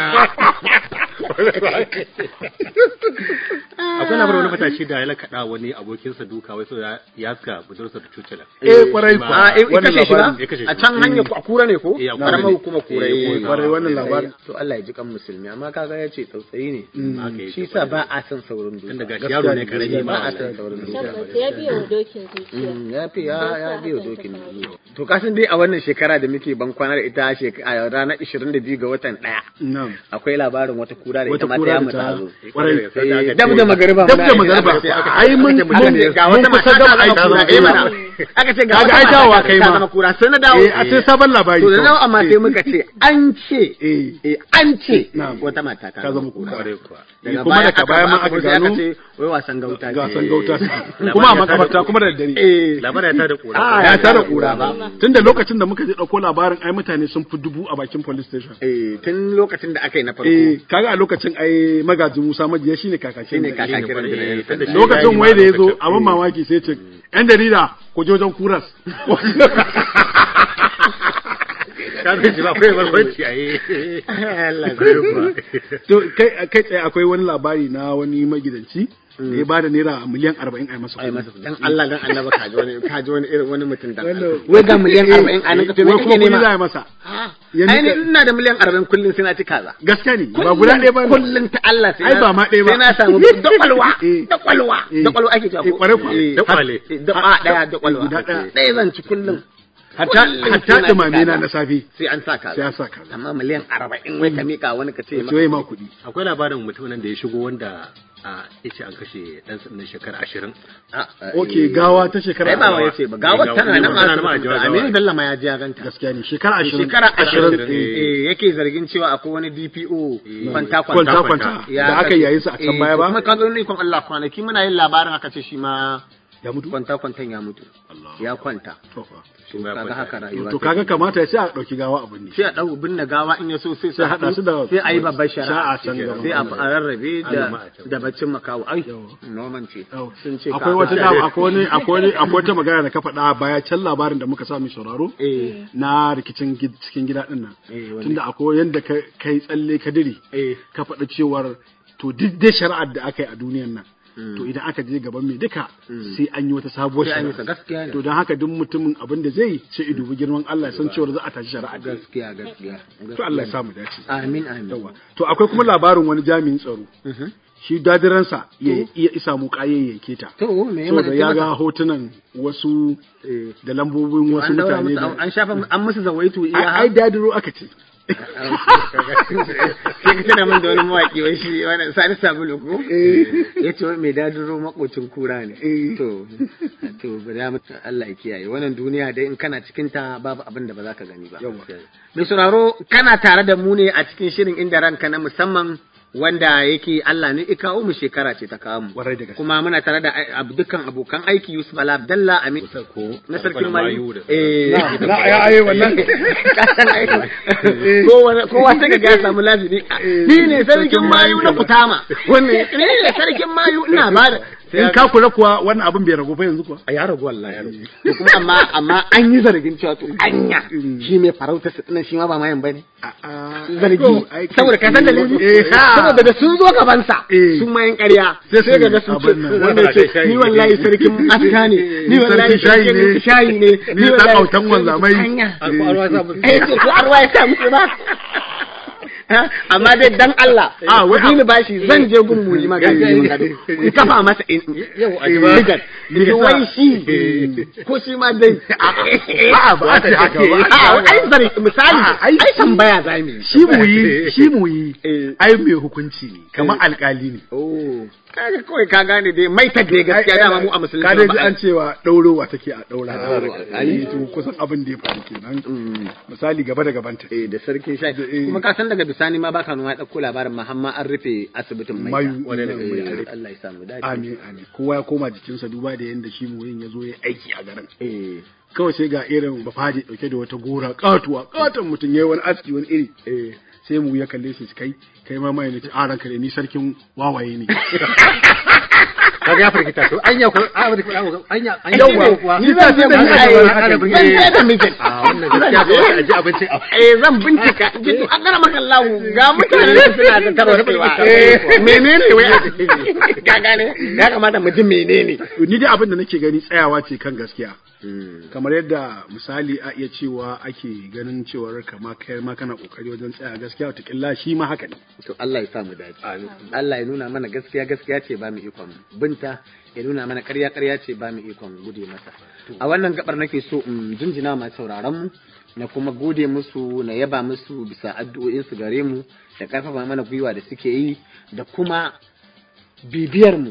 akwai labarin wani matashi da ya lakaɗa wani abokinsa duka wai so ya ya suka budursa da cucula Eh, kwarai Shi kuwa. ma- A in Wannan kashe shi ba? labarin. Ya kashe shi. A can hanya a kura ne ko? Eh, a Kura Karamar ne. hukumar kura. Eh, eh. kwarai wannan labarin. To Allah ya ji kan musulmi amma kaga ya ce tsautsayi ne. Haka yake. Shi sa ba a son saurin duka. Tun daga shi yaro ne karami ba ma a son saurin duka. Tabbas ya biya wa dokin zuciya. Mm, ya fi ya Ba ya sa biyo hakan ta dokin faru. zuwa. To kasan dai a wannan shekara da muke ban kwana da ita shek- a ranar 22 ga watan ɗaya. Na'am. Akwai labarin wata kura da ita Wata ma kura ta da yamu ta- ta zo. kwarai. Eh, Dab da magariba. Dab da muna- magariba. aka ce- aka- Ai, mun- aka ce- mun- ga mun wata kusa mata gama ta aiki zama da kura. Eh, ita. mana. aka ce ga Kaga wata ai mata dawowa ta kai ta ma. zama kura sai na dawo Eh, a ce sabon labari to da kawai. nawa amma sai Eh. muka ce an ce eh an ce wata mata ta Ka zama kura. daga kuma baya daga baya ma aka zo sai gano ce wai wasan gauta ce gasan gauta kuma a makabarta kuma da daddare eh labarin ya tada kura Ah, ya tara kura ba tunda lokacin da muka je dauko labarin ai mutane sun fi dubu a bakin police station eh tun lokacin da aka yi na farko eh kaga a lokacin ai magajin Musa Majiya shine kakakin shine gari. kakakin rundunar lokacin wai da ya zo abin mamaki sai ce yan jarida ku je wajen kuras ka zai ji ba akwai barkwanci a yi to kai kai tsaye akwai wani labari na wani magidanci da ya bada naira miliyan arba'in a masa ai masa dan Allah dan Allah ka ji wani ka ji wani irin wani mutum dan wai ga miliyan 40 a nan ka to me wai kuma kake kuɗi za a nema masa ai ni ina da miliyan 40 kullun sai na ci kaza gaskiya ne ba guda ɗaya ba ne. kullun ta Allah sai Ai, na- ba ma ɗaya ba. sai na samu da kwalwa da kwalwa Eh. da kwalwa ake cewa Eh, kwarai kuwa. Eh, Da kwale. da ba daya da kwalwa Guda ɗaya. ɗaya zan ci kullun hatta Kullum hatta sai na ci dumame na kaza. na safe sai an sa kaza sai an sa kaza amma miliyan 40 wai ka mika wani ka ce sai ma kuɗi akwai labarin mutumin da ya shigo wanda a yace an kashe dan sandan shekara ashirin ok gawa ta shekara ai ba wa yace ba gawar tana nan tana nan a a jawa Aminu Bello ma ya ji ya ganta gaskiya ne shekara ashirin shekara ashirin eh. eh, yake zargin cewa akwai wani DPO kwanta Kwanta kwanta. Da aka yayi su a can baya ba? kuma ka zo ne kon Allah kwanaki muna yin labarin aka ce shi ma ya mutu kwanta kwantan ya mutu ya kwanta to kaga haka rayuwa to take. kaga kamata ya sai a ɗauki gawa abin ne sai a ɗau binne gawa in ya so sai Sai haɗa su da- sai a yi babbar sha'a shari'a can gaba. sai a a rarrabe da Alama da baccin makawo ai noman ce sun ce akwai ka- wata dama akwai wani akwai wani akwai wata magana da ka faɗa baya can labarin da muka sa mai sauraro eh na rikicin gid- cikin gida din nan eh wanda- tunda akwai yanda ka kai tsalle ka dire eh ka faɗi cewar to duk dai shari'ar da aka yi a duniyan nan to idan aka je gaban mai duka sai an yi wata sabuwar Sai an yi ta, shari'a gaskiya ne. to don haka duk mutumin abin da zai yi sai idu girman Allah ya san cewar za a tashi shari'a da gaskiya gaskiya to Allah ya samu dace amin amin yawa to akwai kuma labarin wani jami'in tsaro shi dadiransa ya iya isa mu kaye ya keta to me ya saboda mata ya mata? ga hotunan wasu da lambobin wasu an daura mutane musu da an shafa an musu zawaitu iya ai ai dadiro aka ce sai ka tana min da wani mawaki wai shi wani sani sabulu ko ya ce wai mai dadiro makocin kura ne to to ba da mutu Allah ya kiyaye wannan duniya dai in kana cikin ta babu abin da ba za ka gani ba mai sauraro kana tare da mu ne a cikin shirin inda ranka na musamman wanda yake Allah ne ya kawo mu shekara ce ta kawo mu kuma muna tare da ai- ab- dukkan abokan aiki Yusuf Bala Abdallah Amin na sarkin mayu eh Na- na- ya- ai, wannan. Kasan ai, kowa kowa sai ka ga ya samu lafiya ni ne sarkin mayu na kutama wannan ni ne sarkin mayu ina ba da in ka kula kuwa wannan abin bai ragu ba yanzu kuwa a ya ragu wallahi ya ragu to kuma amma amma an yi zargin cewa to anya shi mai farauta su dinan shi ma ba mayan bane zargi saboda ka san dalili saboda da sun zo gaban sa sun mayan ƙarya sai ga ga sun ce wanda ce ni wallahi sarkin aska ne ni wallahi sarkin shayi ne ni dan autan wanzamai eh to ko arwa ya sa musu ba amma dai dan Allah Ah, wai ku ni bashi zan je gun muli magana ku kafa masa in yau a jibar ni wai shi ko shi ma dai A'a, ba a ce haka ba. a ai zari misali ai tambaya za mu yi shi mu yi shi mu yi ai mai hukunci ne kamar alkali ne oh kaga kawai ka gane dai mai ta dai gaskiya dama mu a musulunci ka dai ji ba a- an cewa ɗaurowa take a ɗaura ai. ai to kusan abin da ya faru kenan misali gaba da gabanta eh da sarkin sha kuma ka san daga bisani ma baka nuna ya dauko labarin Muhammad an rufe asibitin mai Mayu. Eh, Allah ya samu dace amin amin kowa ya koma jikinsa duba da yadda shi muyin ya zo ya aiki a garin eh kawai sai ga irin bafaji dauke da wata gora katuwa katon mutum yayi wani aski wani iri sai mu ya kalle shi kai kai ma mai nace a ranka ne ni sarkin wawaye ne kaga ya farkita to anya ko a wani anya anya Yawwa, kuwa ni ta ce ban ai, yi zan je da mijin a wannan gaskiya ko a ji abincin a eh zan bincika in ji to an gara maka Allah ga mutane da suna da tarwacewa eh menene wai a ciki? ka gane ya kamata mu ji menene ni dai abin da nake gani tsayawa ce kan gaskiya kamar yadda misali a iya cewa ake ganin cewar kama kai ma kana kokari wajen tsaya gaskiya wata shi ma haka ne to Allah ya sa mu dace Allah ya nuna mana gaskiya gaskiya ce ba mu ikon binta ya nuna mana ƙarya ƙarya ce ba mu ikon gude masa a wannan gabar nake so in jinjina masu sauraron mu na kuma gode musu na yaba musu bisa addu'o'in su gare mu da karfafa mana gwiwa da suke yi da kuma bibiyar mu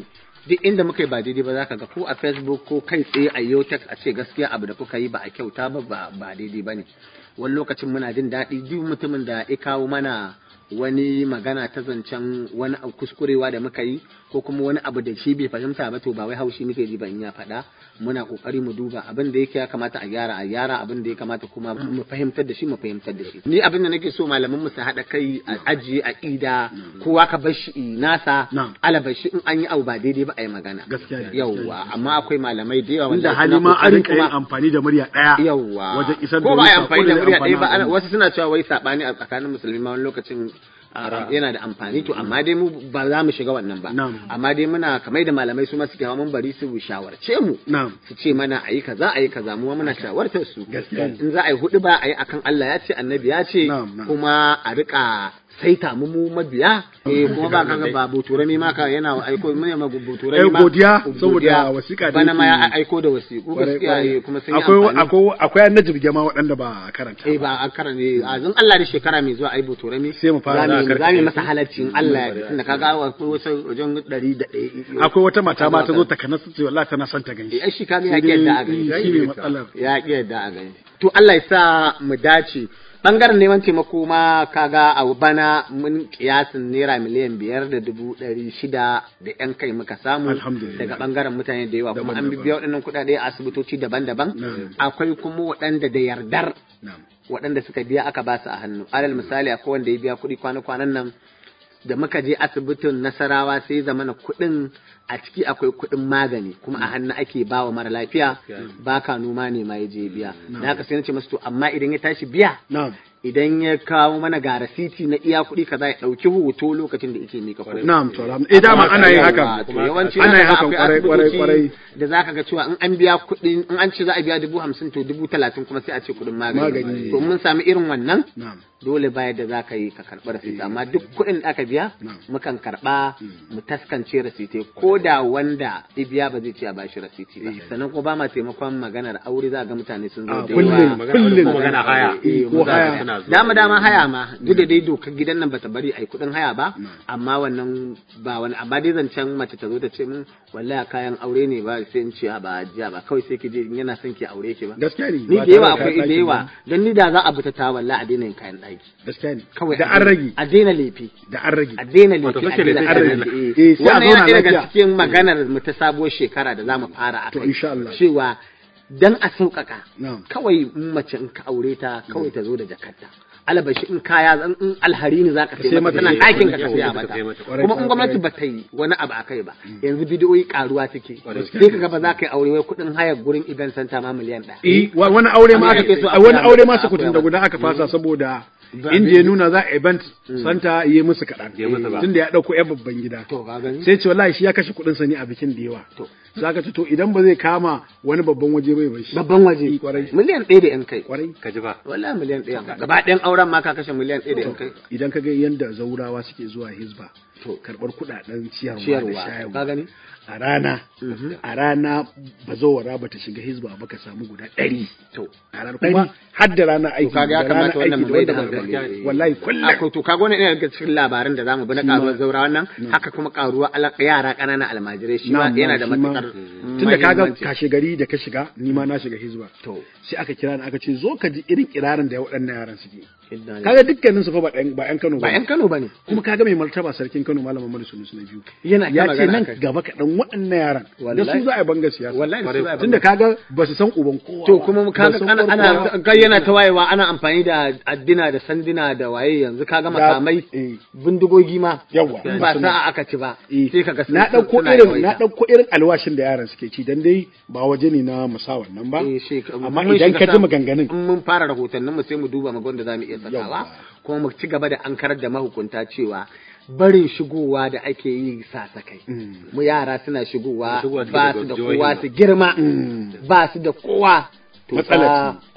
duk inda muka yi ba daidai ba za ka ga ko a facebook ko kai tsaye a yotex a ce gaskiya abu da kuka yi ba a kyauta ba ba ba daidai ba ne wani lokacin muna jin daɗi duk mutumin da ya kawo mana wani magana ta zancen wani abu kuskurewa da muka yi ko kuma wani abu da shi bai fahimta ba to ba wai haushi muke ji ba in ya faɗa muna kokari mu duba abin da yake ya kamata a gyara a gyara abin da ya kamata kuma mu fahimtar da shi mu fahimtar da shi ni abin da nake so malaman mu su haɗa kai a ajiye a ida kowa ka bar shi nasa ala bar shi in an yi abu ba daidai ba a yi magana gaskiya yawwa amma akwai malamai da yawa inda wanda hali suna ma a kokari rinka yin kuma- amfani da murya ɗaya yawwa wajen isar da ko ba a wani yi amfani da sako murya zai ɗaya ba amfana ana- wasu suna cewa wai saɓani a tsakanin musulmi ma wani lokacin a, yana da amfani to amma dai mu ba za mu shiga wannan ba amma dai muna kamar da malamai su ma suke hawa mun bari su shawarce mu su ce mana ayi kaza ayi kaza mu ma muna shawartar su in za a yi hudu ba a yi akan Allah ya ce annabi ya ce kuma a rika saita mu mu mabiya eh kuma ba kaga ba buturami ma ka yana aiko mu ne ma buturami Eh, ma godiya godiya. saboda wasiƙa da bana ma ya yake- aiko da wasiƙu Kwarai, gaskiya kwarai. eh, kuma sun yi akwai amfani akwai akwai annabi jirge ma waɗanda ba a karanta eh ba a karan ne a zan Allah da shekara mai zuwa ai buturami sai mu fara za mu da za mu yi karkace masa halaccin Allah ya yarda tunda kaga akwai wasu wajen ɗari da ɗaya akwai wata mata ma ta zo ta kana ce wallahi tana son ta gani eh shi kaga ya ƙi yadda a gani shi ne matsalar ya ƙi yadda a gani to Allah ya sa mu dace bangaren neman taimako ma kaga a bana mun kiyasin naira miliyan biyar da dubu ɗari shida da yan kai muka samu daga bangaren mutane da yawa kuma an bibiya waɗannan kuɗaɗe a asibitoci daban-daban akwai kuma waɗanda da yardar waɗanda suka biya aka ba su a hannu alal misali akwai wanda ya biya kuɗi kwana-kwanan nan da muka je asibitin nasarawa sai zamana kuɗin a ciki akwai kuɗin magani kuma a hannu ake ba wa mara lafiya ba ka noma ne ma ya je biya da haka sai na ce masu to amma idan ya tashi biya idan ya kawo mana ga rasiti na iya kuɗi kaza ya ɗauki hoto lokacin da yake mika kuɗi. Na'am, to alhamdu- eh, dama ana yin hakan. To yawanci Ana yin zaka ga hakan akwai kwarai, kwarai, asibitoci kwarai. Da zaka ga cewa in an biya kuɗi in an ce za a biya dubu hamsin to dubu talatin kuma sai a ce kuɗin magani. Magani. To mun sami irin wannan Na'am. dole ba yadda za ka yi ka karɓi rasiti amma duk kuɗin da aka biya mukan karɓa mu taskance rasiti ko da wanda ya biya ba zai ce a bashi rasiti ba sannan kuma ba ma taimakon maganar aure za ga mutane sun zo Ah, da kullum, yawa kullum. magana haya Eh, ko haya. dama dama haya ma duk da dai dokar gidan nan bata bari ai kuɗin haya ba amma wannan ba wani amma dai zancen mace ta zo ta ce min wallahi kayan aure ne ba sai in ce a ba jiya ba kawai sai ki je in yana son ki aure ki ba gaskiya ne ni ba da yawa tare akwai da da kayan yawa ɗaki don ni da za a bi ta ta wallahi a daina yin kayan ɗaki gaskiya ne kawai da a an daina- rage a daina lefi da an rage a daina Wato lefi a kake daina lefi kenan. kayan Eh, ɗaki. sai a wannan yana zauna ɗaya daga lafiya. cikin maganar mu ta sabuwar shekara da za mu fara a kai cewa dan a sauƙaƙa kawai in mace in ka aure ta kawai ta zo da jakarta alabashi in kaya zan in alhari ne zaka Sai sai mata mata tana shi. ɗakin ka ka Sai saya mata. mata Kwarai, kuma in kwarai. gwamnati ba ta yi wani abu akai ba yanzu bidiyoyi karuwa take sai ka ga ba za ka yi aure wai kuɗin hayar gurin event center ma miliyan ɗaya Eh, wa- wani aure ma Amma aka ake so a wani koya aure mata, ma a su kutun koya da mata. guda aka fasa saboda Ba- inda ya nuna za a event Mm. santa yi musu kaɗan musu ba. tunda ya ɗauko yan babban gida to ka gani sai ce wallahi shi ya kashe kuɗin sa ne a bikin da yawa za ka ce to idan ba zai kama wani babban waje bai bai shi babban waje miliyan ɗaya da yan kai kwarai ka ji ba wallahi miliyan ɗaya gaba ɗayan auren ma ka kashe miliyan ɗaya da yan kai idan ka ga yanda zaurawa suke zuwa hizba karɓar kuɗaɗen ciyarwa da Ciyarwa, shayarwa ka gani? a rana a rana bazawara ba ta shiga hizba ba ka samu guda ɗari to a rana kuma har da rana to aiki kaga ya da rana kamata wannan aiki mu da mai da wanda ba hankali wallahi kullum akwai to kaga wannan yana daga cikin labaran da zamu bi na Shi ma- karuwar zaura wannan haka kuma karuwa ala- yara ƙanana almajirai shi ma Na'am, yana da shi ma. matukar tunda kaga muhimmanci. kashe gari da ka shiga ni ma na shiga hizba to sai aka kira ni aka ce zo ka ji irin kirarin da waɗannan yaran suke kaga dukkanin su fa ba ɗan ba ƴan Kano ba yan Kano bane kuma kaga mai martaba sarkin Kano malam Muhammadu Sunusi na biyu Yana ta ya ce magana nan akai. gaba kaɗan waɗannan yaran da Wallahi. su za a yi banga siyasa Wallahi da su za a yi tunda banga. kaga ba su san uban kowa to ba, kuma ba kaga su san ana uwar ana kowa ba. ga yana ta wayewa ana amfani da addina da sandina da waye yanzu kaga makamai bindigogi ma yawa in ba sa'a aka ci ba sai kaga sun- na ɗauko suna irin yawaita. na ɗauko irin alwashin da yaran suke ci dan dai ba waje ne na musa wannan ba amma mun idan shiga ka ji sam- maganganun in mun fara rahotannin mu sai mu duba mu ga wanda zamu iya sakawa kuma mu ci gaba da ankarar da mahukunta cewa barin shigowa da ake yi sasakai mu yara suna shigowa Shigowa suke ba daga su da jihohin kowa ba. su girma ba su da kowa to Matsala fa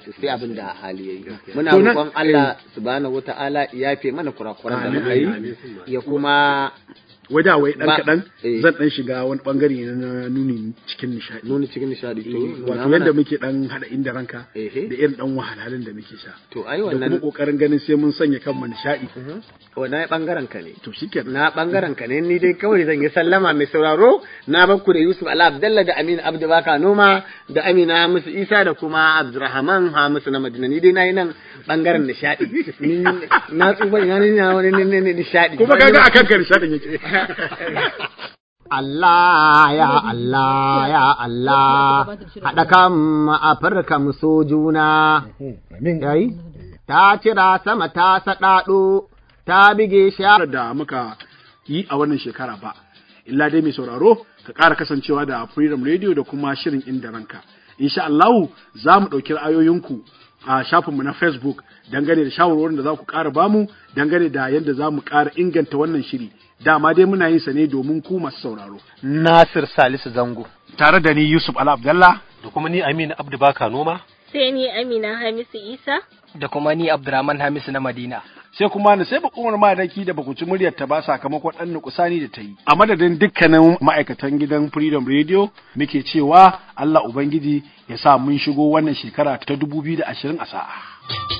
sai abin da hali yayi muna To nan- roƙon Allah subhanahu wata'ala ya yafe mana kurakuran da Amin, muka yi amin. ya kuma wada wai dan Ba- kaɗan eh. zan dan shiga wani bangare na nuni cikin nishadi nuni cikin nishadi to wato yadda muke dan hada inda ranka da irin dan wahalhalun da muke sha to ai da wannan kuma kokarin ganin sai mun sanya kanmu nishadi wannan bangaren ka ne to shikenan na bangaren ka ne ni dai kawai zan yi sallama mai sauraro na bakku da Yusuf Ala Abdalla da Aminu Abdu Baka Noma da Amina Hamisu Isa da kuma Abdurrahman Hamisu na Madina ni dai nayi nan bangaren nishadi ni na tsufa ina ne na wani ne ne nishadi kuma kaga akan ka nishadin yake Allah ya Allah ya Allah haɗa kan Afirka mu so juna. Yayi? Ta cira sama ta saɗaɗo, ta bige sha. da muka yi a wannan shekara ba illa dai mai sauraro ka ƙara kasancewa da Freedom Radio da kuma shirin inda ranka insha Allah za mu ɗauki ra'ayoyinku a shafinmu na Facebook dangane da shawarwarin da za ku ƙara bamu dangane da yadda za mu ƙara inganta wannan shiri dama dai muna yin sa ne domin ku masu sauraro Nasir Salisu Zango. tare da ni Yusuf Ala Abdallah da kuma ni Aminu Abdu Baka Noma Sai ni Amina Hamisu Isa. da kuma ni Abdurrahman Hamisu na Madina. sai kuma na sai bakumar madaki da bakuci muryar ta ba sakamakon ɗan nukusani da ta yi a madadin dukkanin ma'aikatan gidan freedom radio muke cewa allah ubangiji ya sa mun shigo wannan shekara ta 2020 a sa'a